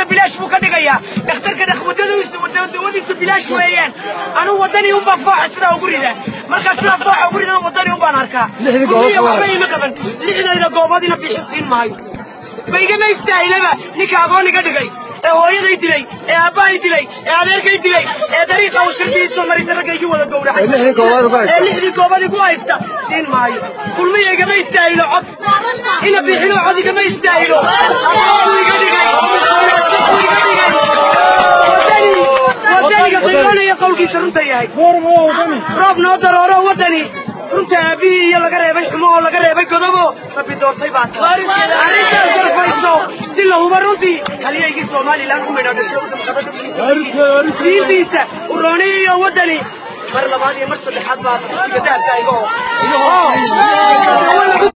bilaash buu ka dhigayaa dhakhtarka dawadiisu bilaash weeyaan anigu waddanii unbaa fooxa sidaa ugu rida markaa sidaa fooxa ugu ridana waddanii unbaan arkaa kulmiya waxba ima qaban lixdayda gooboodina bixi siin maayo ma igama istaahilaba ninka agoon iga dhigay ee hooyaday dilay ee aabbahay dilay ee adeerkay dilay ee dariiqa uu shirkihiisoo maraysa ragga igi wada gowracay ee lixdii goobad igu haysta siin maayo kulmiya igama istaahilo cod ina bixino cod igama istaahilo agoonbuu iga dhigay shaquu iga dhigay wadani wadaniga qiimanaya qowlkiisa runta yahay roob noo darooro wadani runta aabihii iyo laga reebay xumo oo laga reebay godobo rabbi doortay baa tahay arrintaas gorfayso si la huba runtii halyaygii somalilan u midho dhasho udamqada dadkiisa diintiisa urooniya iyo waddani mar labaad iyo mar saddexaad baa kursiga dahabka iga oo